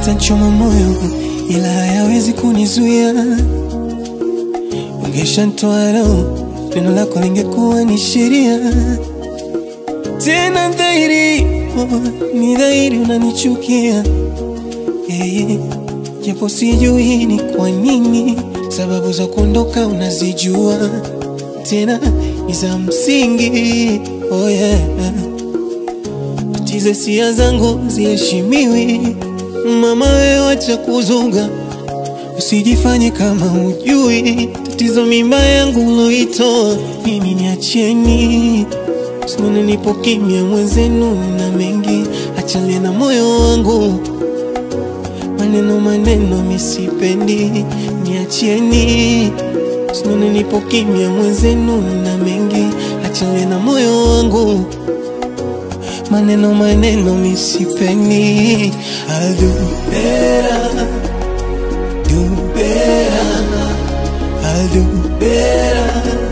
yatanchoma moyo, ila hayawezi kunizuia. Ungeshanitoa leo, neno lako lingekuwa ni sheria. Tena dhahiri, oh, ni dhahiri unanichukia eh, japo sijui ni kwa nini. Sababu za kuondoka unazijua, tena ni za msingi. Oh yeah. Tize sia zangu ziheshimiwi, mama wewe wacha kuzunga, usijifanye kama hujui tatizo. Mimba yangu uloitoa mimi, niacheni Simone, nipo kimya mwenzenu na mengi, achalie na moyo wangu maneno maneno misipendi, niacheni Simone, nipo kimya mwenzenu na mengi, achalie na moyo wangu maneno maneno misipendi. I'll do better, do better, I'll do better